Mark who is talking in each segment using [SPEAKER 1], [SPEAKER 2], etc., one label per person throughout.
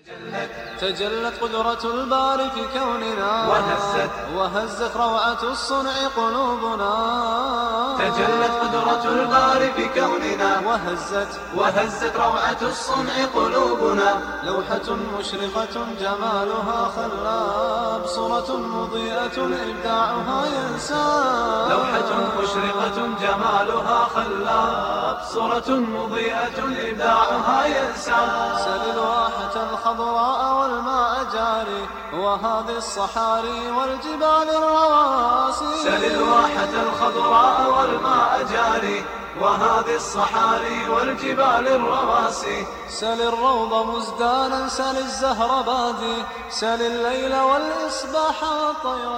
[SPEAKER 1] تجلت قدرة الباري في كوننا
[SPEAKER 2] وهزت
[SPEAKER 1] وهزت روعة الصنع قلوبنا
[SPEAKER 2] تجلت قدرة الباري في كوننا
[SPEAKER 1] وهزت
[SPEAKER 2] وهزت روعة الصنع قلوبنا
[SPEAKER 1] لوحة مشرقة جمالها خلاب صورة مضيئة إبداعها ينساب
[SPEAKER 2] لوحة مشرقة جمالها خلاب صورة مضيئة إبداعها ينسى
[SPEAKER 1] سل الواحة الخضراء والماء جاري وهذه الصحاري والجبال الرواسي
[SPEAKER 2] سل الواحة الخضراء والماء جاري وهذه الصحاري والجبال الرواسي
[SPEAKER 1] سل الروض مزدانا سل الزهر بادي سل الليل والإصباح والطير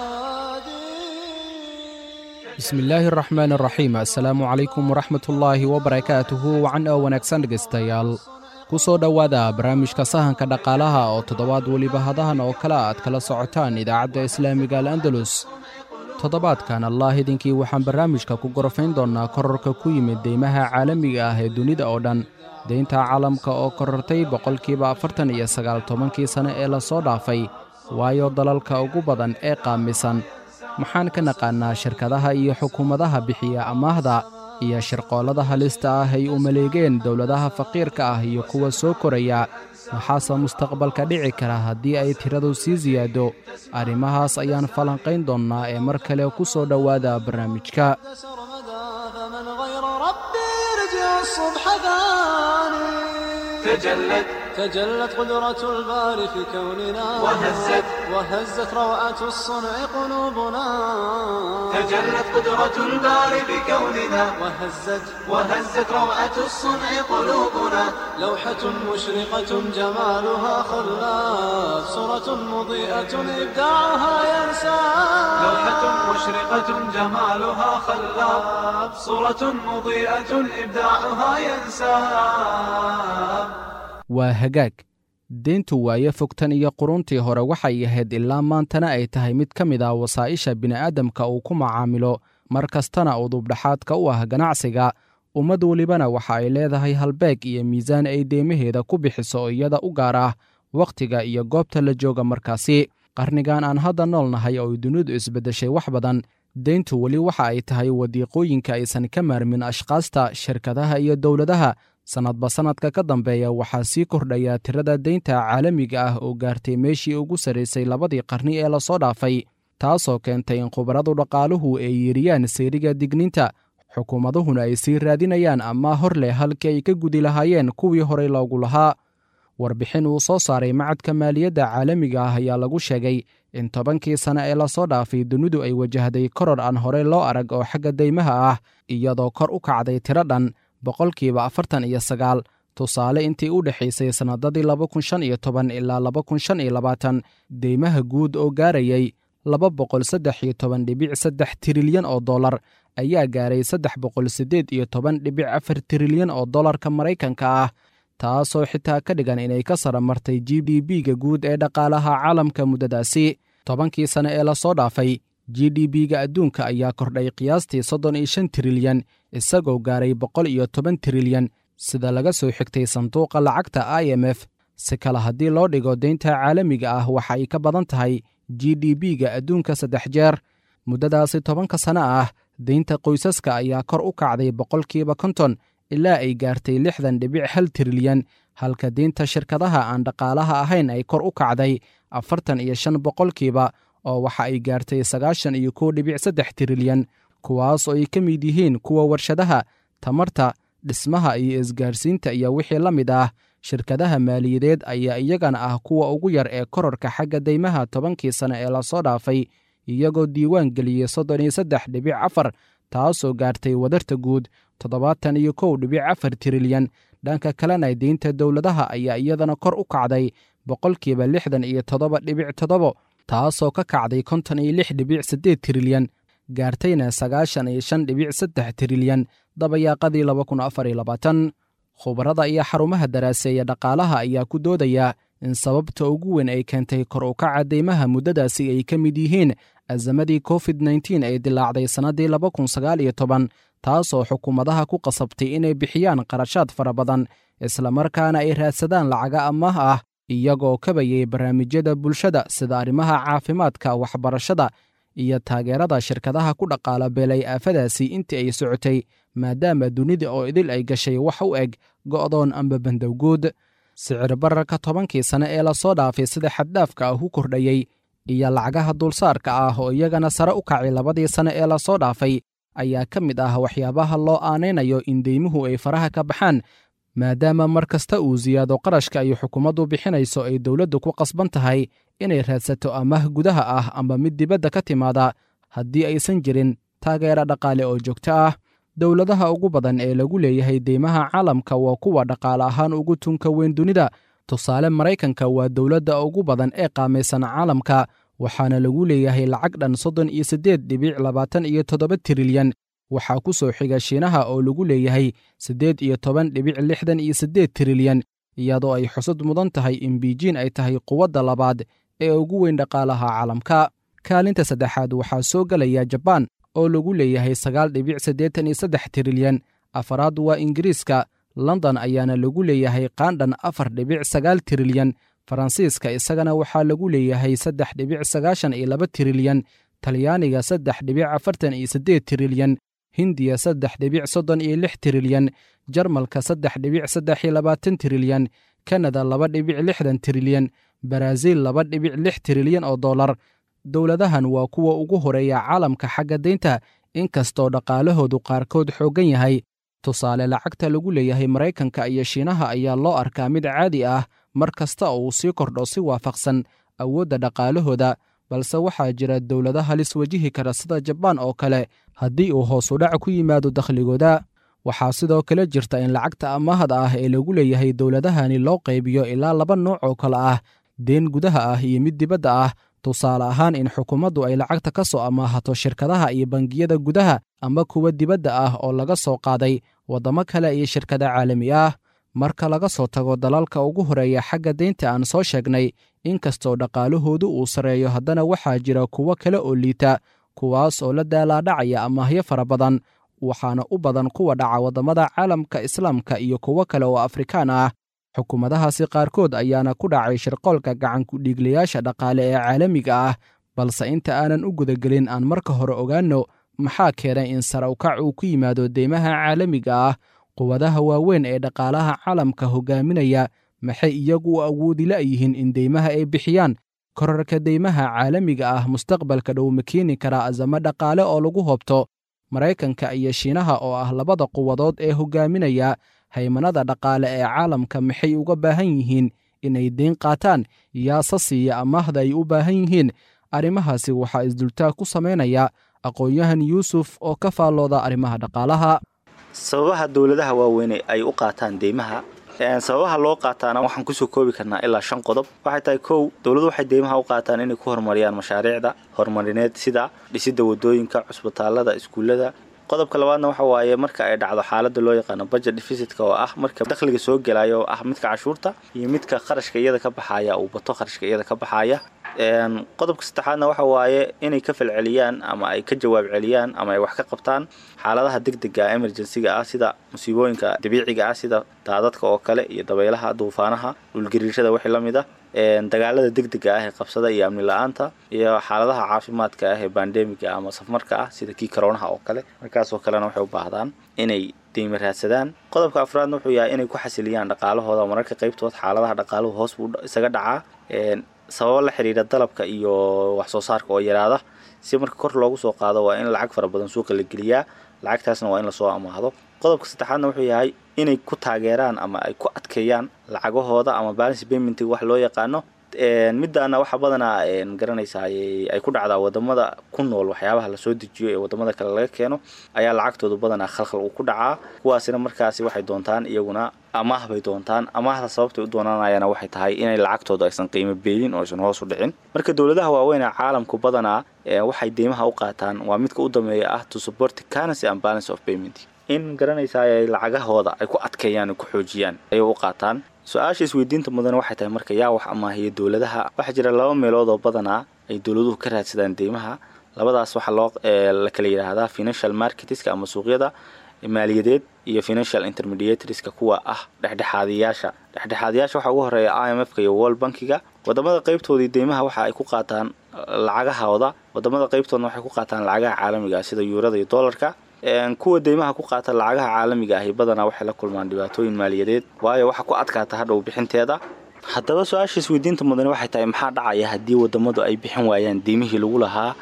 [SPEAKER 1] شادي
[SPEAKER 3] bismillaahi araxmaan araxiim assalaamu calaykum waraxmatullaahi wabarakaatuhu wacan oo wanaagsan dhegaystayaal ku soo dhowaada barnaamijka sahanka dhaqaalaha oo toddobaad weliba hadahan oo kale aad kala socotaan idaacadda islaamiga al andalus toddobaadkan allah idinkii waxaan barnaamijka ku gorofayn doonnaa korarka ku yimid deymaha caalamiga ah ee dunida oo dhan deynta caalamka oo korortay boqolkiiba afartan iyo sagaal tobankii sane ee lasoo dhaafay waayo dalalka ugu badan ee qaamisan maxaan ka naqaannaa shirkadaha iyo xukuumadaha bixiya amaahda iyo shirqoollada halista ah ay u maleegeen dowladaha faqiirka ah iyo kuwa soo koraya maxaase mustaqbalka dhici kara haddii ay tiradu sii siyaado arrimahaas ayaan falanqayn doonnaa ee mar kale ku soo dhowaada barnaamijka
[SPEAKER 1] سرمدا فمن غير ربي يرجع الصبح ثاني
[SPEAKER 2] تجلت
[SPEAKER 1] تجلت قدرة الباري في كوننا
[SPEAKER 2] وهزت
[SPEAKER 1] وهزت روعة الصنع قلوبنا
[SPEAKER 2] تجلت قدرة الباري بكوننا
[SPEAKER 1] وهزت
[SPEAKER 2] وهزت روعة الصنع قلوبنا
[SPEAKER 1] لوحة مشرقة جمالها خلاف صورة مضيئة إبداعها ينسى
[SPEAKER 2] لوحة مشرقة جمالها خلاب صورة مضيئة إبداعها ينساب
[SPEAKER 3] waa hagaag deyntu waayo fogtan iyo quruntii hore waxay ahayd ilaa maantana ay tahay mid ka mid ah wasaa'isha bini'aadamka uu ku macaamilo mar kastana udubdhaxaadka u ah ganacsiga ummad welibana waxa ay leedahay halbeeg iyo miisaan ay deymaheeda ku bixiso iyada u gaar ah wakhtiga iyo goobta la jooga markaasi qarnigan aan hadda nool nahay oo dunidu isbeddeshay wax badan deyntu weli waxa ay tahay wadiiqooyinka aysan ka maarmin ashkaasta shirkadaha iyo dowladaha sannadba sannadka ka dambeeya waxaa sii kordhaya tirada deynta caalamiga ah oo gaartay meeshii ugu sarraysay labadii qarni ee lasoo dhaafay taasoo keentay in khubaradu dhaqaaluhu ay yeeriyaan sayriga digniinta xukuumaduhuna ay sii raadinayaan ama hor leh halkii ay ka gudi lahaayeen kuwii horey loogu lahaa warbixin uu soo saaray macadka maaliyadda caalamiga ah ayaa lagu sheegay in tobankii sane ee lasoo dhaafay dunidu ay wajahday koror aan horey loo arag oo xagga deymaha ah iyadoo kor u kacday tiro dhan boqolkiiba afartan iyo sagaal tusaale intii u dhexaysay sannadadii laba kun shan iyo toban ilaa laba kun shan iyo labaatan deymaha guud oo gaarayay laba boqol saddex iyo toban dhibic saddex tirilyan oo dollar ayaa gaaray saddex boqol siddeed iyo toban dhibic afar tirilyan oo dollarka maraykanka ah taasoo xitaa ka dhigan inay ka sara martay g d b-ga guud ee dhaqaalaha caalamka muddadaasi tobankii sane ee lasoo dhaafay g d b-ga adduunka ayaa kordhay qiyaastii soddon iyo shan tirilyan isagoo gaaray boqol iyo toban tirilyan sida laga soo xigtay sanduuqa lacagta i m f si kale haddii loo dhigo deynta caalamiga ah waxa ay ka badan tahay g d b-ga adduunka saddex jeer muddadaasi tobanka sane ah deynta qoysaska ayaa kor u kacday boqolkiiba konton ilaa ay gaartay lixdan dhibic hal tirilyan halka deynta shirkadaha aan dhaqaalaha ahayn ay kor u kacday afartan iyo shan boqolkiiba oo waxa ay gaartay sagaashan iyo kow dhibic saddex tirilyan kuwaas oo ay ka mid yihiin kuwa warshadaha tamarta dhismaha iyo isgaarsiinta iyo wixii la mid ah shirkadaha maaliyadeed ayaa iyagana ah kuwa ugu yar ee kororka xagga deymaha tobankii sane ee lasoo dhaafay iyagoo diiwaan geliyey soddon iyo saddex dhibic afar taasoo gaartay wadarta guud toddobaatan iyo kow dhibic afar tirilyan dhanka kalena deynta dowladaha ayaa iyadana kor u kacday boqolkiiba lixdan iyo toddoba dhibic toddobo taasoo ka kacday konton iyo lix dhibic siddeed tirilyan gaartayna sagaashan iyo shan dhibic saddex tirilyan dabayaaqadii laba kun afar iyo labaatan khubarada iyo xarumaha daraaseeya dhaqaalaha ayaa ku doodaya in sababta ugu weyn ay keentay kor u kaca deymaha muddadaasi ay ka mid yihiin azamadii covid nteen ee dilaacday sannaddii laba kun sagaal iyo toban taasoo xukuumadaha ku qasabtay inay bixiyaan qarashaad fara badan islamarkaana ay raadsadaan lacaga amaah ah iyagoo kabayay barnaamijyada bulshada sida arrimaha caafimaadka waxbarashada iyo taageerada shirkadaha ku dhaqaala beelay aafadaasi intii ay socotay maadaama dunida oo idil ay gashay wax u eg go'doon amba bandowguud sicir bararka tobankii sane ee lasoo dhaafay sida xaddhaafka ah u kordhayey iyo lacagaha dulsaarka ah oo iyagana sare u kacay labadii sane ee lasoo dhaafay ayaa ka mid ah waxyaabaha loo aanaynayo in deymuhu ay faraha ka baxaan maadaama mar kasta uu siyaado qarashka ay xukuumaddu bixinayso ay dowladdu ku qasban tahay inay raadsato amaah gudaha ah amba mid dibadda ka timaada haddii aysan jirin taageera dhaqaale oo joogto ah dowladaha ugu badan ee lagu leeyahay deymaha caalamka waa kuwa dhaqaale ahaan ugu tunka weyn dunida tusaale maraykanka waa dowladda ugu badan ee qaamaysan caalamka waxaana lagu leeyahay lacag dhan soddon iyo siddeed dhibic labaatan iyo toddoba tirilyan waxaa ku soo xiga shiinaha oo lagu leeyahay siddeed iyo toban dhibic lixdan iyo siddeed tirilyan iyadoo ay xusud mudan tahay in biijiin ay tahay quwadda labaad ee ugu weyn dhaqaalaha caalamka kaalinta saddexaad waxaa soo gelaya jabaan oo lagu leeyahay sagaal dhibic siddeetan iyo saddex tirilyan afaraad waa ingiriiska london ayaana lagu leeyahay qaandhan afar dhibic sagaal tirilyan faransiiska isagana waxaa lagu leeyahay saddex dhibic sagaashan iyo laba tirilyan talyaaniga saddex dhibic afartan iyo siddeed tirilyan hindiya saddex dhibic soddon iyo lix tirilyan jarmalka saddex dhibic saddex iyo labaatan tirilyan kanada laba dhibic lixdan tirilyan baraaziil laba dhibic lix tirilyan oo dollar dowladahan waa kuwa ugu horeeya caalamka xagga deynta inkastoo dhaqaalahoodu qaarkood xooggan yahay tusaale lacagta lagu leeyahay maraykanka iyo shiinaha ayaa loo arkaa mid caadi ah mar kasta oo uu sii kordho si waafaqsan awoodda dhaqaalahooda balse waxaa jira dowlado halis wajihi kara sida jabaan oo kale haddii uu hoos u dhac ku yimaado dakhligooda waxaa sidoo kale jirta in lacagta amaahda ah ee lagu leeyahay dowladahani loo qaybiyo ilaa laba nooc oo kale ah deen gudaha ah iyo mid dibadda ah tusaale ahaan in xukuumaddu ay lacagta ka soo amaahato shirkadaha iyo bangiyada gudaha ama kuwa dibadda ah oo laga soo qaaday waddamo kale iyo shirkada caalami ah marka laga soo tago dalalka ugu horeeya xagga deynta aan soo sheegnay inkastoo dhaqaalahoodu uu sarreeyo haddana waxaa jira kuwo kale oo liita kuwaas oo la daalaadhacaya amaahyo fara badan waxaana u badan kuwa dhaca waddamada caalamka islaamka iyo kuwo kale oo afrikaan ah xukuumadahaasi qaarkood ayaana ku dhacay shirqoolka gacankudhiiglayaasha dhaqaale ee caalamiga ah balse inta aanan u gudagelin aan marka hore ogaanno maxaa keenay in sare ukac uu ku yimaado deymaha caalamiga ah quwadaha waaweyn ee dhaqaalaha caalamka hogaaminaya maxay iyagu u awoodi la'yihiin in deymaha ay bixiyaan korarka deymaha caalamiga ah mustaqbalka dhow ma keeni karaa azamo dhaqaale oo lagu hobto maraykanka iyo shiinaha oo ah labada quwadood ee hogaaminaya haymanada dhaqaale ee caalamka maxay uga baahan yihiin inay deyn qaataan yaasa siiya amaahda ay u baahan yihiin arrimahaasi waxaa isdultaag ku samaynaya aqoon-yahan yuusuf oo ka faallooda arrimaha dhaqaalaha
[SPEAKER 4] sababaha dowladaha waaweyne ay u qaataan deymaha sababaha loo qaataana waxaan kusoo koobi karnaa ilaa shan qodob waxay tahay kow dowladu waxay deymaha u qaataan inay ku horumariyaan mashaariicda horumarineed sida dhisidda wadooyinka cusbitaalada iskuullada qodobka labaadna waxa waaye marka ay dhacdo xaalada loo yaqaano budget deficitka oo ah marka dakhliga soo gelaya oo ah midka cashuurta iyo midka qarashka iyada ka baxaya uu bato qarashka iyada ka baxaya qodobka saddexaadna waxa waaye inay ka falceliyaan ama ay ka jawaab celiyaan ama ay wax ka qabtaan xaaladaha degdega emergencyga ah sida musiibooyinka dabiiciga ah sida daadadka oo kale iyo dabaylaha duufaanaha dhulgariirada wixii la mid ah dagaalada degdega ah ee qabsada iyo amni la-aanta iyo xaaladaha caafimaadka ah ee bandemiga ama safmarka ah sida kii karoonaha oo kale markaasoo kalena waxay u baahdaan inay deyma raadsadaan qodobka afraadna wuxuu yahay inay ku xasiliyaan dhaqaalahooda mararka qaybtood xaaladaha dhaqaaluhu hoos buu isaga dhacaa sababo la xiriira dalabka iyo wax soo saarka oo yaraada si marka kor loogu soo qaado waa in lacag fara badan suuqa la geliyaa lacagtaasna waa in lasoo amaahdo qodobka saddexaadna wuxuu yahay inay ku taageeraan ama ay ku adkeeyaan lacagahooda ama balance paymentig wax loo yaqaano midaana waxa badanaa garanaysaa ay ku dhacdaa wadamada ku nool waxyaabaha lasoo dejiyo ee wadamada kale laga keeno ayaa lacagtoodu badanaa khalkhal uu ku dhacaa kuwaasina markaasi waxay doontaan iyaguna amaah bay doontaan amaahda sababtay u doonanayana waxay tahay inay lacagtooda aysan qiimo beelin oo aysan hoos u dhicin marka dowladaha waaweyn ee caalamku badanaa waxay deymaha u qaataan waa midka u dambeeya ah to support currency and balance of payment in garanaysaa ay lacagahooda ay ku adkeeyaan ay ku xoojiyaan ayay u qaataan su-aasha isweydiinta mudan waxay tahay marka yaa wax amaahiya dowladaha waxaa jira laba meelood oo badanaa ay dowladuhu ka raadsadaan deymaha labadaas waxaa loo la kala yidhaahdaa financial marketska ama suuqyada maaliyadeed iyo financial intermediatorieska kuwa ah dhexdhexaadiyaasha dhexdhexaadiyaasha waxaa ugu horeeya i m f ka iyo world bankiga wadamada qaybtoodii deymaha waxa ay ku qaataan lacagahooda wadamada qaybtoodna waxay ku qaataan lacagaha caalamiga ah sida yuurada iyo dollarka kuwa deymaha ku qaata lacagaha caalamiga ahi badanaa waxay la kulmaan dhibaatooyin maaliyadeed waayo waxa ku adkaata hadhow bixinteeda haddaba su-aasha isweydiinta mudane waxay tahay maxaa dhacaya haddii wadamadu ay bixin waayaan deymihii lagu lahaa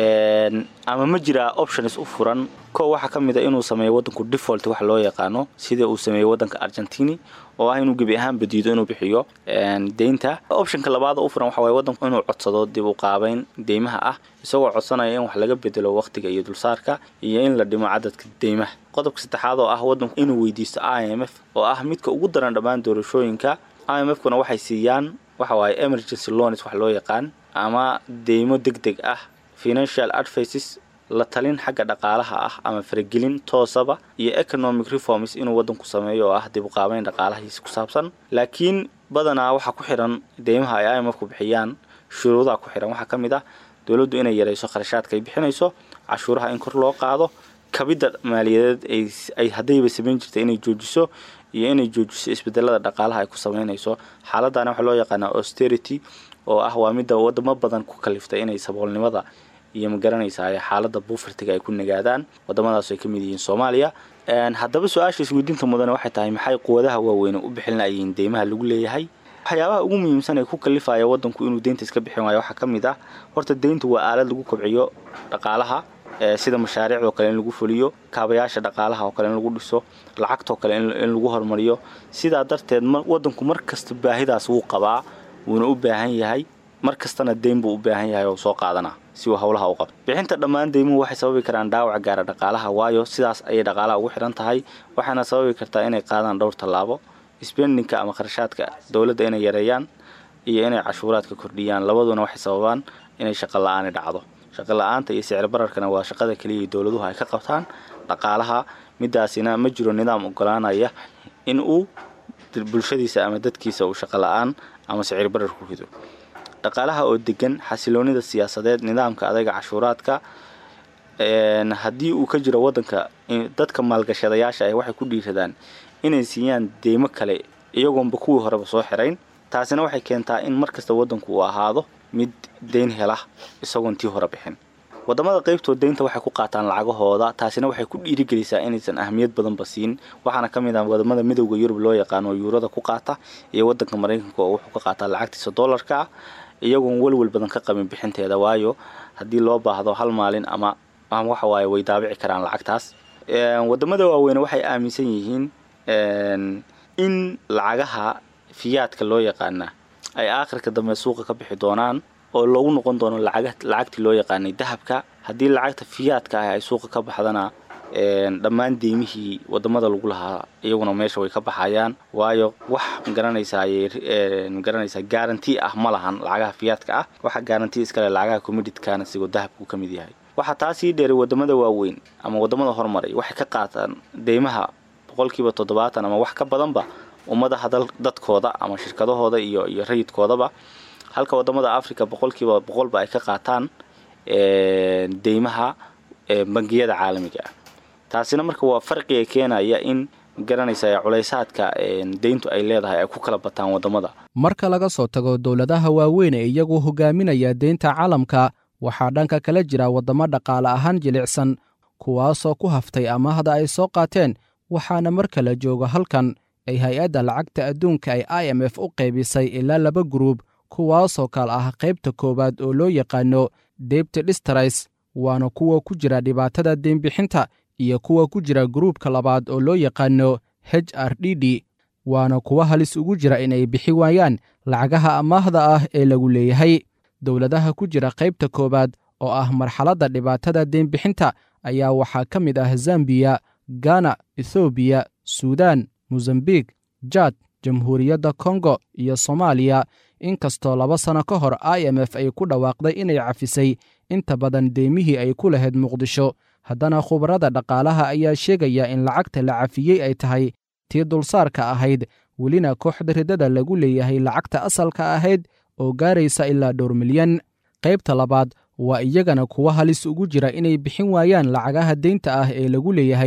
[SPEAKER 4] ama ma jiraa options u furan ko waxaa ka mid a inuu sameeyo wadanku default wax loo yaqaano sida uu sameeyey wadanka argentini oo ah inuu gebi ahaanba diido inuu bixiyo deynta optionka labaad u furan waxa waye wadanku inuu codsado dib u qaabeyn deymaha ah isagoo codsanaya in wax laga bedelo waqtiga iyo dulsaarka iyo in la dhimo cadadka deymaha qodobka saddexaad oo ah wadanku inuu weydiisto i m f oo ah midka ugu daran dhammaan doorashooyinka i m f kuna waxay siiyaan waxa waaye emergency loans wax loo yaqaan ama deymo deg deg ah financial advices la talin xagga dhaqaalaha ah ama faragelin toosaba iyo economic reforms inuu wadanku sameeyo oo ah dib u qaabeyn dhaqaalahiisa ku saabsan laakiin badanaa waxaa ku xiran deymaha ay i m f ku bixiyaan shuruudaha ku xiran waxaa ka mid ah dowladdu inay yarayso kharashaadka ay bixinayso cashuuraha in kor loo qaado kabidda maaliyadeed ay haddayba samayn jirta inay joojiso iyo inay joojiso isbedelada dhaqaalaha ay ku sameynayso xaaladana waxaa loo yaqaanaa austerity oo ah waa midda wadamo badan ku kaliftay inay saboolnimada iyo magaranaysaa xaalada buufirtiga ay ku nagaadaan wadamadaas ay ka mid yihiin soomaaliya haddaba su-aasha isweydiinta mudane waxay tahay maxay quwadaha waaweyn u bixin layihiin deymaha lagu leeyahay waxyaabaha ugu muhiimsan ee ku kalifaya wadanku inuu deynta iska bixin waayo waxaa ka mid ah horta deyntu waa aalad lagu kobciyo dhaqaalaha sida mashaariicdoo kale in lagu fuliyo kaabayaasha dhaqaalaha oo kale in lagu dhiso lacagtoo kale in lagu horumariyo sidaa darteed wadanku mar kasta baahidaas wuu qabaa wuuna u baahan yahay mar kastana deyn buu u baahan yahay oo soo qaadana si uu howlaha u qabto bixinta dhammaan deymuhu waxay sababi karaan dhaawac gaara dhaqaalaha waayo sidaas ayay dhaqaalaha ugu xihan tahay waxaana sababi kartaa inay qaadaan dhowr tallaabo spendingka ama kharashaadka dowladda inay yareeyaan iyo inay cashuuraadka kordhiyaan labaduna waxay sababaan inay shaqo la-aani dhacdo shaqo la-aanta iyo sicir bararkana waa shaqada keliya dowladuhu ay ka qabtaan dhaqaalaha midaasina ma jiro nidaam ogolaanaya in uu bulshadiisa ama dadkiisa uu shaqo la-aan ama sicir barar ku rido dhaqaalaha oo degan xasiloonida siyaasadeed nidaamka adaga cashuuraadka haddii uu ka jiro wadanka dadka maalgashadayaasha ah waxay ku dhiiradaan inay siiyaan deymo kale iyagoonba kuwii horeba soo xirayn taasina waxay keentaa in mar kasta wadanku uu ahaado mid deyn hela isagoon tii hore bixin wadamada qaybtood deynta waxay ku qaataan lacagahooda taasina waxay ku dhiirigelisaa inaysan ahmiyad badanba siin waxaana ka mid ah wadamada midowda yurub loo yaqaano yuurada ku qaata iyo wadanka maraykanka oo wuxuu ka qaataa lacagtiisa dollarka ah iyagoon welwel badan ka qabin bixinteeda waayo haddii loo baahdo hal maalin ama waxa waaye way daabici karaan lacagtaas wadamada waaweyne waxay aaminsan yihiin in lacagaha fiyaadka loo yaqaana ay aakhirka dambe suuqa ka bixi doonaan oo loogu noqon doono lacagtii loo yaqaanay dahabka haddii lacagta fiyaadka ah ay suuqa ka baxdana dhammaan deymihii wadamada lagu lahaa iyaguna meesha way ka baxayaan waayo wax magaranaysaa magaranaysaa garanti ah ma lahan lacagaha fiyaadka ah waxa garanti iskale lacagaha commitidkana sigoo dahabku ka mid yahay waxaa taasii dheeray wadamada waaweyn ama wadamada horumaray waxay ka qaataan deymaha boqolkiiba toddobaatan ama wax ka badanba ummadaha dadkooda ama shirkadahooda iyo iyo rayidkoodaba halka wadamada africa boqolkiiba boqolba ay ka qaataan deymaha bangiyada caalamiga ah taasina marka waa farqiga keenaya in magaranaysa culaysaadka deyntu ay leedahay ay ku kala bataan wadamada
[SPEAKER 3] marka laga soo tago dowladaha waaweyn ee iyagu hogaaminaya deynta caalamka waxaa dhanka kala jira waddamo dhaqaale ahaan jilicsan kuwaasoo ku haftay amahda ay soo qaateen waxaana marka la joogo halkan ay hay-adda lacagta adduunka ay i m f u qaybisay ilaa laba guruub kuwaasoo kale ah qaybta koowaad oo loo yaqaano debti distrais waana kuwa ku jira dhibaatada deenbixinta iyo kuwa ku jira guruubka labaad oo loo yaqaano h r d d waana kuwa halis ugu jira inay bixi waayaan lacagaha amaahda ah ee lagu leeyahay dowladaha ku jira qaybta koowaad oo ah marxaladda dhibaatada deenbixinta ayaa waxaa ka mid ah zambiya gana ethoobiya suudaan mosambik jad jamhuuriyadda kongo iyo soomaaliya inkastoo laba sanno ka hor i m f ay ku dhawaaqday inay cafisay inta badan deymihii ay ku lahayd muqdisho haddana khubarada dhaqaalaha ayaa sheegaya in lacagta la cafiyey ay tahay tii dulsaarka ahayd welina kooxda ridada lagu leeyahay lacagta asalka ahayd oo gaaraysa ilaa dhowr milyan qaybta labaad waa iyagana kuwa halis ugu jira inay bixin waayaan lacagaha deynta ah ee lagu leeyahay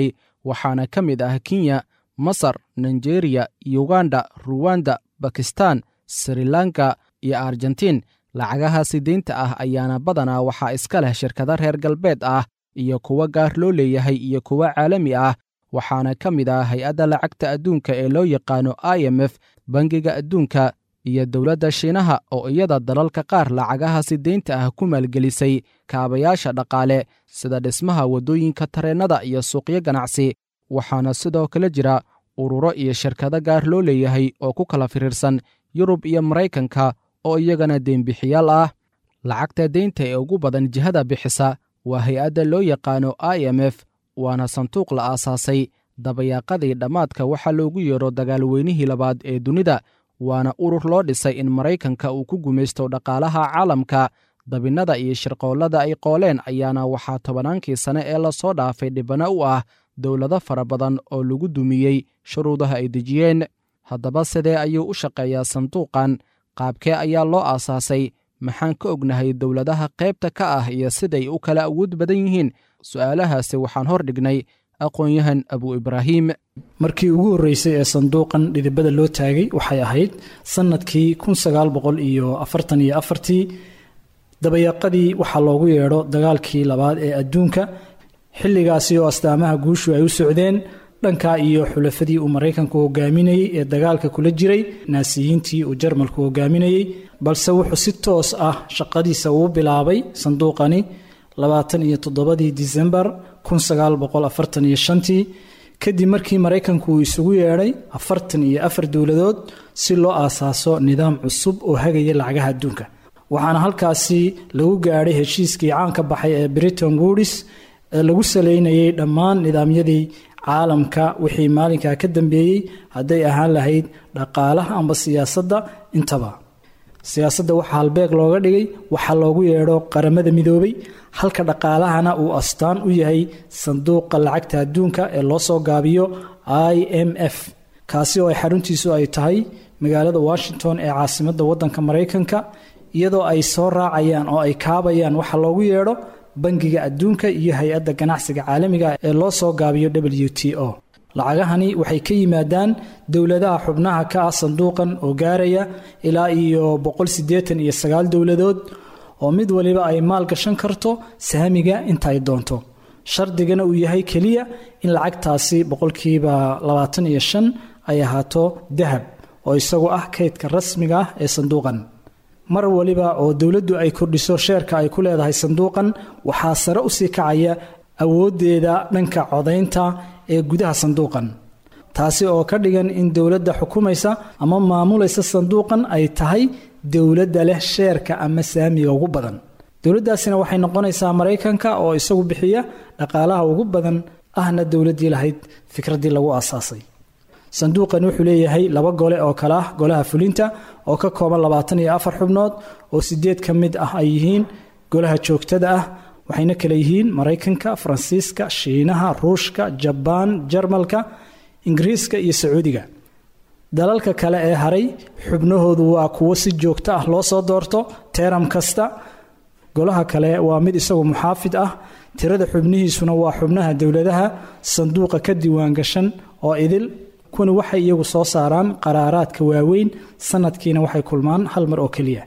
[SPEAKER 3] waxaana ka mid ah kenya masar nigeriya yuganda ruwanda bakistan sri lanka iyo argentiin lacagahaasi deynta ah ayaana badanaa waxaa iska leh shirkado reer galbeed ah iyo kuwo gaar loo leeyahay iyo kuwo caalami ah waxaana ka mid ah hay-adda lacagta adduunka ee loo yaqaano i m f bangiga adduunka iyo dowladda shiinaha oo iyada dalalka qaar lacagahaasi deynta ah ku maalgelisay kaabayaasha dhaqaale sida dhismaha waddooyinka tareennada iyo suuqyo ganacsi waxaana sidoo kale jira ururo iyo shirkado gaar loo leeyahay oo ku kala firiirsan yurub iyo maraykanka oo iyagana deynbixiyaal ah lacagta deynta ee ugu badan jihada bixisa waa hay-adda loo yaqaano i m f waana sanduuq la aasaasay dabayaaqadii dhammaadka waxaa loogu yeedho dagaalweynihii labaad ee dunida waana urur loo dhisay in maraykanka uu ku gumaysto dhaqaalaha caalamka dabinnada iyo shirqoollada ay qooleen ayaana waxaa tobannaankii sane ee lasoo dhaafay dhibano u ah dowlado fara badan oo lagu dumiyey shuruudaha ay dejiyeen haddaba sidee ayuu u shaqeeyaa sanduuqan qaabkee ayaa loo aasaasay maxaan ka ognahay dowladaha qaybta ka ah iyo siday u kala awood badan yihiin su'aalahaasi waxaan hor dhignay aqoon-yahan abu ibraahim
[SPEAKER 5] markii ugu horreysay ee sanduuqan dhidibada loo taagay waxay ahayd sannadkii kun sagaal boqol iyo afartan iyo afartii dabayaaqadii waxaa loogu yeedho dagaalkii labaad ee adduunka xilligaasi oo astaamaha guushu ay u socdeen dhankaa iyo xulafadii uu maraykanku hogaaminayey ee dagaalka kula jiray naasiyiintii uu jarmalku hogaaminayey balse wuxuu si toos ah shaqadiisa uu bilaabay sanduuqani labaatan iyo toddobadii disembar kun sagaal boqol afartan iyo shantii kadib markii maraykanku uu isugu yeedhay afartan iyo afar dowladood si loo aasaaso nidaam cusub oo hagaya lacagaha adduunka waxaana halkaasi lagu gaadhay heshiiskii caanka baxay ee britain woodis ee lagu saleynayay dhammaan nidaamyadii caalamka wixii maalinkaa ka dambeeyey hadday ahaan lahayd dhaqaalaha amba siyaasadda intaba siyaasadda waxaa halbeeg looga dhigay waxaa loogu yeedho qaramada midoobay halka dhaqaalahana uu astaan u yahay sanduuqa lacagta adduunka ee loo soo gaabiyo i m f kaasi oo ay xaruntiisu ay tahay magaalada washington ee caasimadda waddanka maraykanka iyadoo ay soo raacayaan oo ay kaabayaan waxa loogu yeedho bangiga adduunka iyo hay-adda ganacsiga caalamiga ee loo soo gaabiyo w t o lacagahani waxay ka yimaadaan dowladaha xubnaha ka ah sanduuqan oo gaaraya ilaa iyo boqol siddeetan iyo sagaal dowladood oo mid waliba ay maal gashan karto saamiga inta ay doonto shardigana uu yahay keliya in lacagtaasi boqolkiiba labaatan iyo shan ay ahaato dahab oo isagu ah kaydka rasmiga ah ee sanduuqan mar waliba oo dowladdu ay kordhiso sheerka ay ku leedahay sanduuqan waxaa sare usii kacaya awooddeeda dhanka codaynta ee gudaha sanduuqan taasi oo ka dhigan in dowladda xukumaysa ama maamulaysa sanduuqan ay tahay dowladda leh sheerka ama saamiga ugu badan dowladdaasina waxay noqonaysaa maraykanka oo isagu bixiya dhaqaalaha ugu badan ahna dowladdii lahayd fikraddii lagu aasaasay sanduuqan wuxuu leeyahay laba gole oo kale ah golaha fulinta oo ka kooban labaatan iyo afar xubnood oo sideed ka mid ah ay yihiin golaha joogtada ah waxayna kale yihiin maraykanka faransiiska shiinaha ruushka jabaan jarmalka ingiriiska iyo sacuudiga dalalka kale ee haray xubnahoodu waa kuwo si joogto ah loo soo doorto teeram kasta golaha kale waa mid isagu muxaafid ah tirada xubnihiisuna waa xubnaha dowladaha sanduuqa ka diiwaangashan oo idil kuwani waxay iyagu soo saaraan qaraaraadka waaweyn sanadkiina waxay kulmaan hal mar oo keliya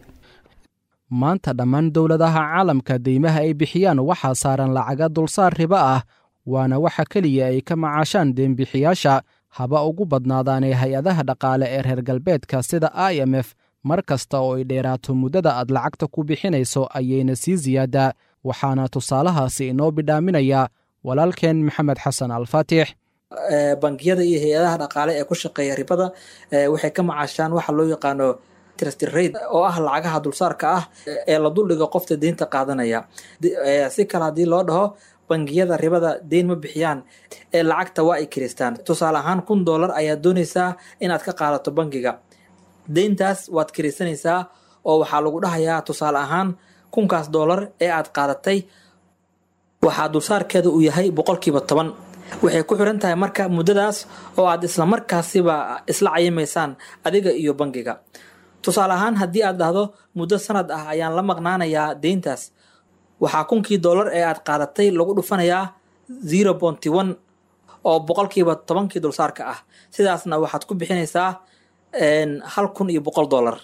[SPEAKER 3] maanta dhammaan dowladaha caalamka deymaha ay bixiyaan waxaa saaran lacaga dulsaar ribo ah waana waxa keliya ay ka macaashaan deembixiyaasha haba ugu badnaadaanee hay-adaha dhaqaale ee reer galbeedka sida i m f mar kasta oo ay dheeraato muddada aad lacagta ku bixinayso ayayna sii siyaadaa waxaana tusaalahaasi inoo bidhaaminaya walaalkeen maxamed xasan alfaatix
[SPEAKER 6] bangiyada iyo hay-adaha dhaqaale ee ku shaqeeya ribada waxay ka macaashaan waxa loo yaqaano trstrate oo ah lacagaha dulsaarka ah ee la duldhigo qofta deynta qaadanaya si kale haddii loo dhaho bangiyada ribada deyn ma bixiyaan ee lacagta waa ay kiristaan tusaale ahaan kun dollar ayaad doonaysaa inaad ka qaadato bangiga deyntaas waad kirisanaysaa oo waxaa lagu dhahayaa tusaale ahaan kunkaas dollar ee aad qaadatay waxaa dulsaarkeeda uu yahay boqolkiiba toban waxay ku xiran tahay marka muddadaas oo aad isla markaasiba isla cayimaysaan adiga iyo bangiga tusaale ahaan haddii aad dhahdo muddo sanad ah ayaan la maqnaanayaa deyntaas waxaa kunkii dollar ee aad qaadatay lagu dhufanayaa zero bonty one oo boqolkiiba tobankii dulsaarka ah sidaasna waxaad ku bixinaysaa hal kun iyo boqol dollar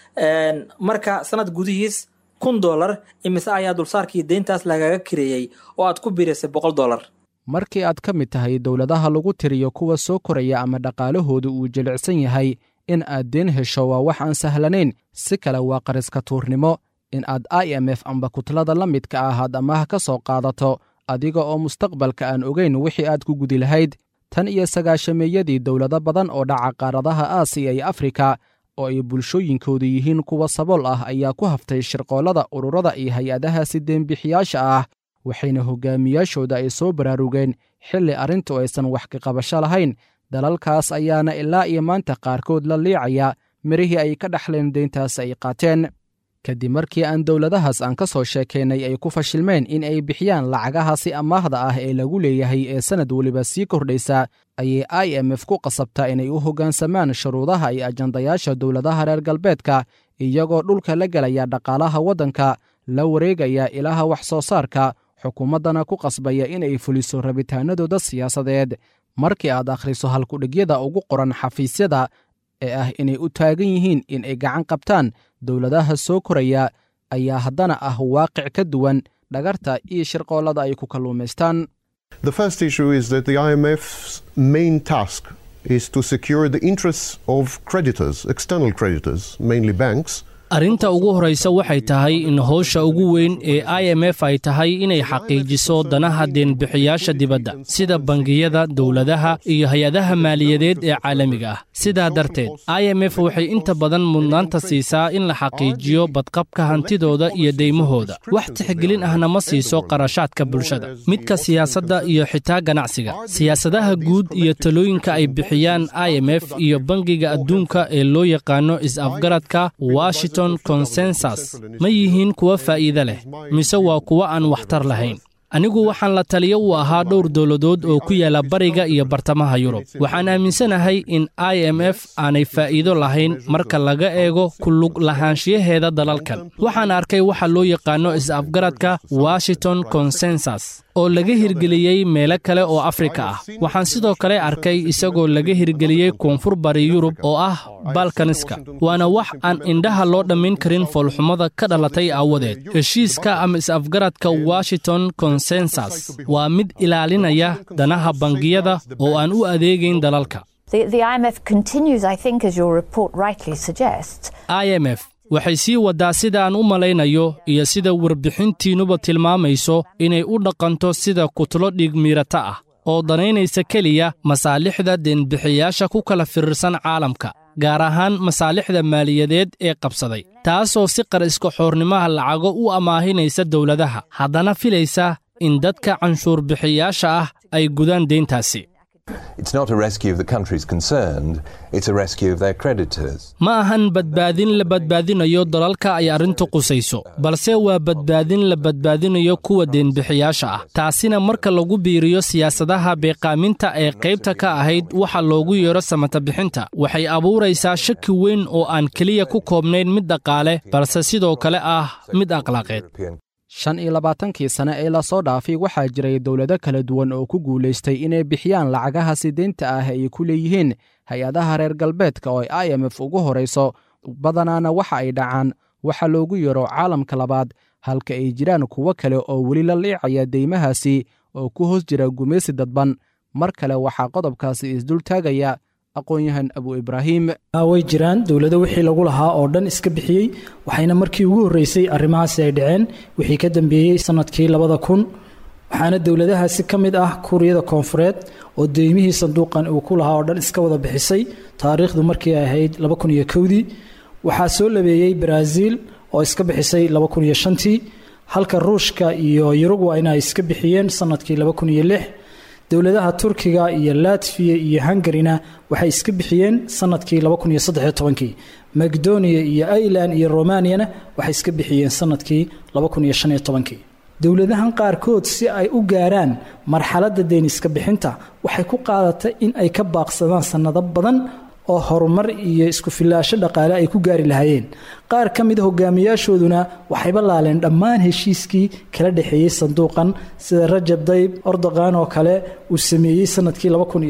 [SPEAKER 6] marka sanad gudihiis kun dollar imise ayaa dulsaarkii deyntaas lagaga kireeyey oo aad ku biirisay boqol dollar
[SPEAKER 3] markii aad ka mid tahay dowladaha lagu tiriyo kuwa soo koraya ama dhaqaalahooda uu jilicsan yahay in aad deen hesho waa wax aan sahlanayn si kale waa qariska tuurnimo in aad i m f amba kutlada la midka ahaad amaah ka soo qaadato adiga oo mustaqbalka aan ogayn wixii aad ku gudi lahayd tan iyo sagaashameeyadii dowlado badan oo dhaca qaaradaha aasiya iyo afrika oo ay bulshooyinkoodu yihiin kuwa sabool ah ayaa ku haftay shirqoollada ururada iyo hay-adahaasi deenbixiyaasha ah waxayna hogaamiyaashooda ay soo baraarugeen xilli arrintu aysan wax ka qabasho lahayn dalalkaas ayaana ilaa iyo maanta qaarkood la liicaya mirihii ay ka dhaxleen deyntaas ay qaateen kadib markii aan dowladahaas aan ka soo sheekaynay ay ku fashilmeen in ay bixiyaan lacagahaasi amaahda ah ee lagu leeyahay ee sannad weliba sii kordhaysa ayay i m f ku qasabtaa inay u hoggaansamaan shuruudaha iyo ajandayaasha dowladaha reer galbeedka iyagoo dhulka la gelaya dhaqaalaha waddanka la wareegaya ilaha wax soo saarka xukuumaddana ku qasbaya inay fuliso rabitaanadooda siyaasadeed markii aad akhriso halkudhigyada ugu qoran xafiisyada ee ah inay u taagan yihiin in ay gacan qabtaan dowladaha soo koraya ayaa haddana ah waaqic ka duwan dhagarta iyo shirqoollada ay ku kalluumaystaan
[SPEAKER 7] The first issue is that the IMF's main task is to secure the interests of creditors, external creditors, mainly banks,
[SPEAKER 8] arrinta ugu horraysa waxay tahay in howsha ugu weyn ee i m f ay tahay inay xaqiijiso danaha deenbixiyaasha dibadda sida bangiyada dowladaha iyo hay-adaha maaliyadeed ee caalamiga ah sidaa darteed i m f waxay inta badan mudnaanta siisaa in la xaqiijiyo badqabka hantidooda iyo deymahooda wax tixgelin ahna ma siiso qarashaadka bulshada midka siyaasadda iyo xitaa ganacsiga siyaasadaha guud iyo talooyinka ay bixiyaan i m f iyo bangiga adduunka ee loo yaqaano is-afgaradka washington konsensus ma yihiin kuwa faa'iide leh mise waa kuwa aan waxtar lahayn anigu waxaan la taliyo u ahaa dhowr dowladood oo ku yaala bariga iyo bartamaha yurub waxaan aaminsanahay in i m f aanay faa'iido lahayn marka laga eego ku lug lahaanshiyaheeda dalalkan waxaan arkay waxa loo yaqaanno is-afgaradka washington konsensus oo laga hirgeliyey meelo kale oo afrika ah waxaan sidoo kale arkay isagoo laga hirgeliyey koonfur bari yurub oo ah balkaniska waana wax aan indhaha loo dhammayn karin foolxumada ka dhalatay aawadeed heshiiska ama is-afgaradka washington konsensus waa mid ilaalinaya danaha bangiyada oo aan u adeegayn dalalka i m f waxay sii waddaa sida aan u malaynayo iyo sida warbixintiinnuba tilmaamayso inay u dhaqanto sida kutlo dhiigmiirata ah oo danaynaysa keliya masaalixda deenbixiyaasha ku kala firirsan caalamka gaar ahaan masaalixda maaliyadeed ee qabsaday taasoo si qariska xoornimaha lacago u amaahinaysa dowladaha haddana filaysa in dadka canshuurbixiyaasha ah ay gudaan deyntaasi ma ahan badbaadin la badbaadinayo dalalka ay arrintu qusayso balse waa badbaadin la badbaadinayo kuwa deenbixiyaasha ah taasina marka lagu biiriyo siyaasadaha beeqaaminta ee qaybta ka ahayd waxa loogu yeedho samatabixinta waxay abuuraysaa shaki weyn oo aan keliya ku koobnayn mid dhaqaale balse sidoo kale ah mid akhlaaqeed
[SPEAKER 3] shan iyo labaatankii sane ee lasoo dhaafay waxaa jiray dowlado kala duwan oo ku guulaystay inay bixiyaan lacagahaasi deynta ah ay ku leeyihiin hay-adaha reer galbeedka oo i m f ugu horayso badanaana waxa ay dhacaan waxa loogu yeero caalamka labaad halka ay jiraan kuwo kale oo weli la liicaya deymahaasi oo ku hoos jira gumaysi dadban mar kale waxaa qodobkaasi isdultaagaya aqoon-yahan abu ibraahim
[SPEAKER 5] way jiraan dowlado wixii lagu lahaa oo dhan iska bixiyey waxayna markii ugu horreysay arrimahaasi ay dhaceen wixii ka dambeeyey sannadkii labada kun waxaana dowladahaasi ka mid ah kuuriyada koonfureed oo deymihii sanduuqan uu ku lahaa oo dhan iska wada bixisay taariikhdu markii ay ahayd laba kun iyo kowdii waxaa soo labeeyey baraaziil oo iska bixisay laba kun iyo shantii halka ruushka iyo yurugwayna ay iska bixiyeen sannadkii laba kun iyo lix dowladaha turkiga iyo latfiya iyo hungarina waxay iska bixiyeen sanadkii kii makedoniya iyo ireland iyo romaniyana waxay iska bixiyeen sanadkii kii dowladahan qaarkood si ay u gaaraan marxaladda deeniska bixinta waxay ku qaadatay in ay ka baaqsadaan sannado badan oo horumar iyo isku filaasho dhaqaale ay ku gaari lahaayeen qaar ka mid a hogaamiyaashooduna waxayba laaleen dhammaan heshiiskii kala dhexeeyey sanduuqan sida rajab dayb ordoqan oo kale uu sameeyey sanadkii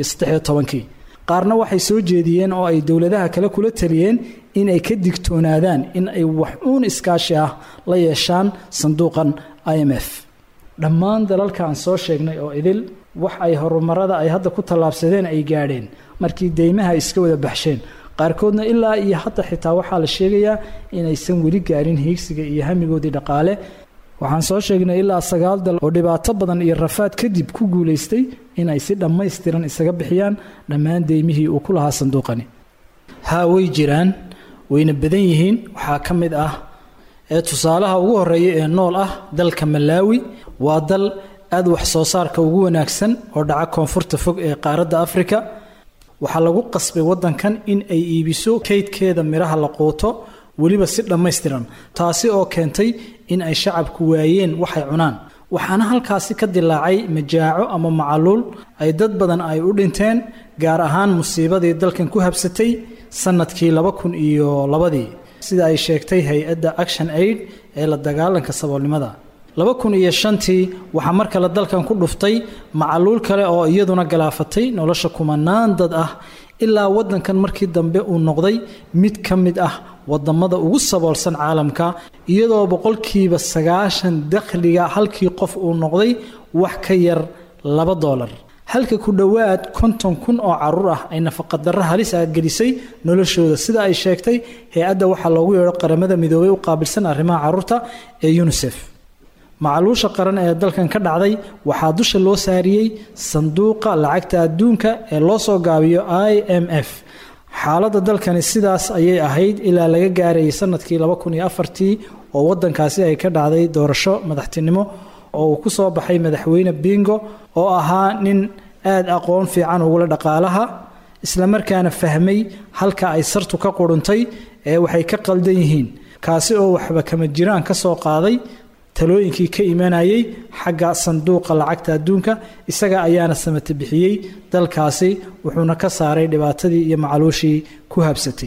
[SPEAKER 5] kii qaarna waxay soo jeediyeen oo ay dowladaha kale kula taliyeen in ay ka digtoonaadaan in ay wax uun iskaashi ah la yeeshaan sanduuqan i m f dhammaan dalalka aan soo sheegnay oo idil wax ay horumarada ay hadda ku tallaabsadeen ay gaadheen markii deymaha ay iska wada baxsheen qaarkoodna ilaa iyo hadda xitaa waxaa la sheegayaa inaysan weli gaarin hiigsiga iyo hamigoodii dhaqaale waxaan soo sheegnay ilaa sagaal dal oo dhibaato badan iyo rafaad kadib ku guulaystay inay si dhammaystiran isaga bixiyaan dhammaan deymihii uu ku lahaa sanduuqani haa way jiraan wayna badan yihiin waxaa ka mid ah ee tusaalaha ugu horeeya ee nool ah dalka malaawi waa dal aad wax soo saarka ugu wanaagsan oo dhaca koonfurta fog ee qaaradda afrika waxaa lagu qasbay waddankan in ay iibiso kaydkeeda midhaha la quuto weliba si dhammaystiran taasi oo keentay in ay shacabku waayeen waxay cunaan waxaana halkaasi ka dilaacay majaaco ama macaluul ay dad badan ay u dhinteen gaar ahaan musiibadii dalkan ku habsatay sannadkii laba kun iyo labadii sida ay sheegtay hay-adda action aid ee la dagaalanka saboolnimada laba kun iyo shantii waxaa mar kale dalkan ku dhuftay macaluul kale oo iyaduna galaafatay nolosha kumanaan dad ah ilaa waddankan markii dambe uu noqday mid ka mid ah wadamada ugu saboolsan caalamka iyadoo boqolkiiba sagaashan dakhliga halkii qof uu noqday wax ka yar laba doolar halka ku dhowaad konton kun oo caruur ah ay nafaqadarro halis ah gelisay noloshooda sida ay sheegtay hay-adda waxaa loogu yeedho qaramada midoobay u qaabilsan arrimaha caruurta ee unisef macaluusha qaran ee dalkan ka dhacday waxaa dusha loo saariyey sanduuqa lacagta adduunka ee loo soo gaabiyo i m f xaaladda dalkani sidaas ayay ahayd ilaa laga gaarayay sanadkii tii oo waddankaasi ay ka dhacday doorasho madaxtinimo oo uu ku soo baxay madaxweyne bingo oo ahaa nin aad aqoon fiican ugula dhaqaalaha islamarkaana fahmay halka ay sartu ka quruntay ee waxay ka qaldan yihiin kaasi oo waxba kama jiraan ka soo qaaday talooyinkii ka imanayay xagga sanduuqa lacagta adduunka isaga ayaana samata bixiyey dalkaasi wuxuuna ka saaray dhibaatadii iyo macaluushii ku habsatay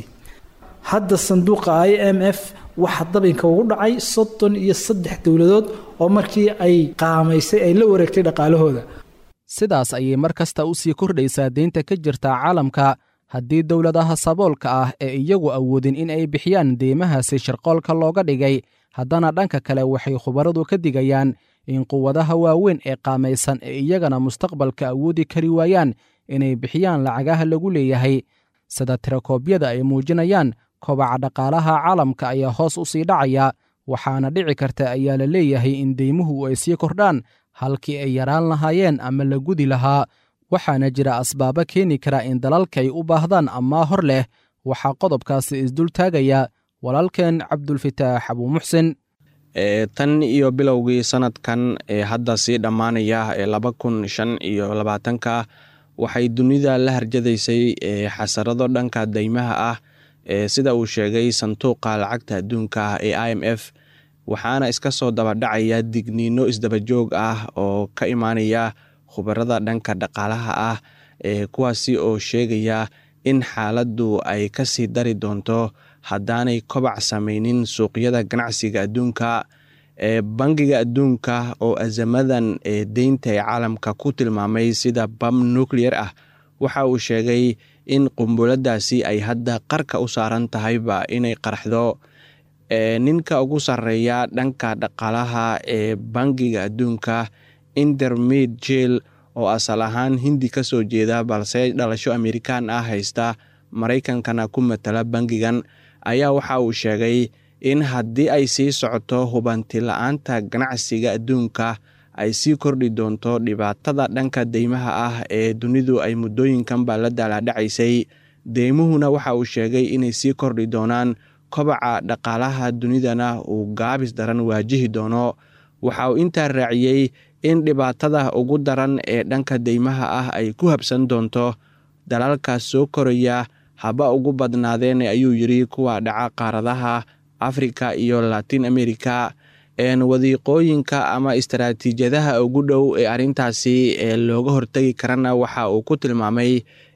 [SPEAKER 5] hadda sanduuqa i m f waxaa dabinka ugu dhacay soddon iyo saddex dowladood oo markii ay qaamaysay ay la wareegtay dhaqaalahooda
[SPEAKER 3] sidaas ayay mar kasta u sii kordhaysaa deynta ka jirta caalamka haddii dowladaha saboolka ah ee iyagu awoodin in ay bixiyaan deymahaasi shirqoolka looga dhigay haddana dhanka kale waxay khubaradu ka digayaan in quwadaha waaweyn ee qaamaysan ee iyagana mustaqbalka awoodi kari waayaan inay bixiyaan lacagaha lagu leeyahay sida tirakoobyada ay muujinayaan kobaca dhaqaalaha caalamka ayaa hoos u sii dhacaya waxaana dhici karta ayaa la leeyahay in deymuhu ay sii kordhaan halkii ay yaraan lahaayeen ama la gudi lahaa waxaana jira asbaabo keeni kara in dalalka ay u baahdaan ammaa hor leh waxaa qodobkaasi isdul taagaya walaalkeen cabdulfitaax abuumuxsin
[SPEAKER 9] tan iyo bilowgii sanadkan ee hadda sii dhammaanaya ee laba kun shan iyo labaatanka waxay dunida la harjadaysay xasarado dhanka deymaha ah sida uu sheegay sanduuqa lacagta adduunka ee i m f waxaana iska soo dabadhacaya digniino isdabajoog ah oo ka imaanaya khubarada dhanka dhaqaalaha ah kuwaasi oo sheegaya in xaaladdu ay kasii dari doonto haddaanay kobac samaynin suuqyada ganacsiga adduunka bangiga adduunka oo azamadan deynta ee caalamka ku tilmaamay sida bam nuclear ah waxa uu sheegay in qumbuladdaasi ay hadda qarka u saaran tahayba inay qarxdo ninka ugu sarreeya dhanka dhaqaalaha ee bangiga adduunka intermid jel oo asal ahaan hindi ka soo jeeda balse dhalasho amerikan ah haysta maraykankana ku matala bangigan ayaa waxa uu sheegay in haddii ay sii socoto hubanti la-aanta ganacsiga adduunka ay sii kordhi doonto dhibaatada dhanka deymaha ah ee dunidu ay muddooyinkanba la daalaadhacaysay deymuhuna waxa uu sheegay inay sii kordhi doonaan kobaca dhaqaalaha dunidana uu gaabis daran waajihi doono waxa uu intaa raaciyey in dhibaatada ugu daran ee dhanka deymaha ah ay ku habsan doonto dalalka soo koraya haba ugu badnaadeen ayuu yidri kuwa dhaca qaaradaha afrika iyo latin america wadiiqooyinka ama istaraatiijiyadaha ugu dhow ee arrintaasi ee looga hortegi karana waxa uu ku tilmaamay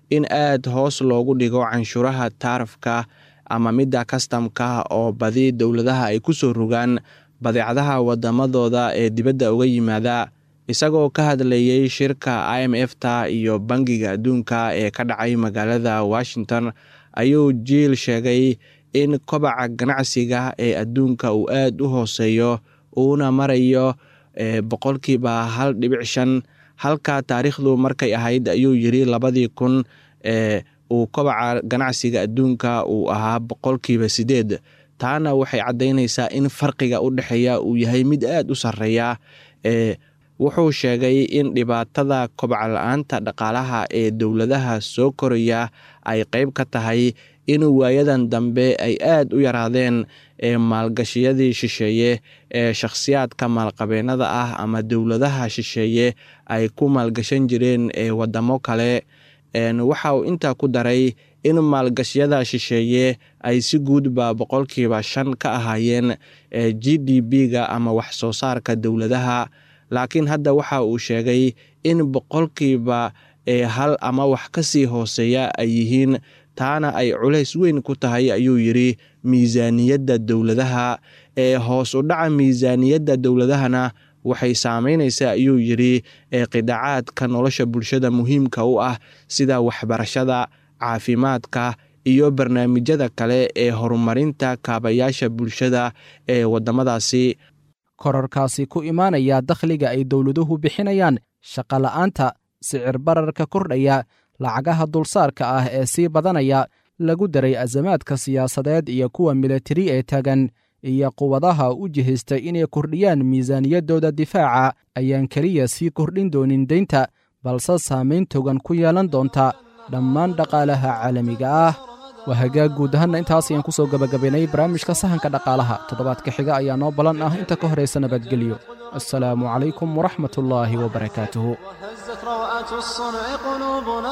[SPEAKER 9] in aad hoos loogu dhigo canshuuraha taarafka ama midda kastamka oo badi dowladaha ay ku soo rogaan badeecadaha wadamadooda ee dibadda uga yimaada isagoo ka hadlayey shirka i m f ta iyo bangiga adduunka ee ka dhacay magaalada washington ayuu jiil sheegay in kobaca ganacsiga ee adduunka uu aad u hooseeyo uuna marayo boqolkiiba hal dhibic shan halka taariikhdu markay ahayd ayuu yiri labadii kun ee uu kobaca ganacsiga adduunka uu ahaa boqolkiiba sideed taana waxay caddaynaysaa in farqiga u dhexeeya uu yahay mid aad u sarreeya ee wuxuu sheegay in dhibaatada kobca la-aanta dhaqaalaha ee dowladaha soo koraya ay qeyb ka tahay in waayadan dambe ay aad u yaraadeen ee maalgashiyadii shisheeye ee shakhsiyaadka maalqabeennada ah ama dowladaha shisheeye ay ku maalgashan jireen ee wadamo kale waxa uu intaa ku daray in maalgashiyada shisheeye ay si guudba boqolkiiba shan ka ahaayeen g d b-ga ama wax soo saarka dowladaha laakiin hadda waxa uu sheegay in boqolkiiba ee hal ama wax ka sii hooseeya ay yihiin taana ay culays weyn ku tahay ayuu yidhi miisaaniyadda dowladaha ee hoos u dhaca miisaaniyadda dowladahana waxay saameynaysaa ayuu yidhi ee qidaacaadka nolosha bulshada muhiimka u ah sida waxbarashada caafimaadka iyo barnaamijyada kale ee horumarinta kaabayaasha bulshada ee waddamadaasi
[SPEAKER 3] korarkaasi ku imaanaya dakhliga ay dowladuhu bixinayaan shaqola'aanta sicir bararka kordhaya lacagaha dulsaarka ah ee sii badanaya lagu daray asamaadka siyaasadeed iyo kuwa militari ee tagan iyo quwadaha u jihaystay inay kordhiyaan miisaaniyaddooda difaaca ayaan keliya sii kordhin doonin deynta balse saamayn togan ku yeelan doonta dhammaan dhaqaalaha caalamiga ah waa hagaag guud ahaanna intaas ayaan ku soo gebagabaynay barnaamijka sahanka dhaqaalaha toddobaadka xiga ayaa noo ballan ah inta ka horaysa nabadgelyo assalaamu calaykum waraxmat ullaahi wabarakaatuhu
[SPEAKER 1] هزت روعة الصنع قلوبنا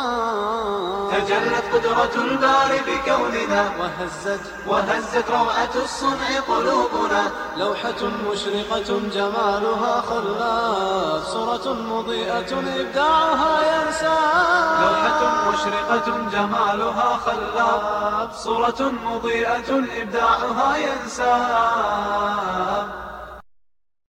[SPEAKER 2] تجلت قدرة الباري بكوننا
[SPEAKER 1] وهزت
[SPEAKER 2] وهزت روعة الصنع قلوبنا
[SPEAKER 1] لوحة مشرقة جمالها خلاف صورة مضيئة إبداعها ينسى
[SPEAKER 2] لوحة مشرقة جمالها خلاب صورة مضيئة إبداعها ينساب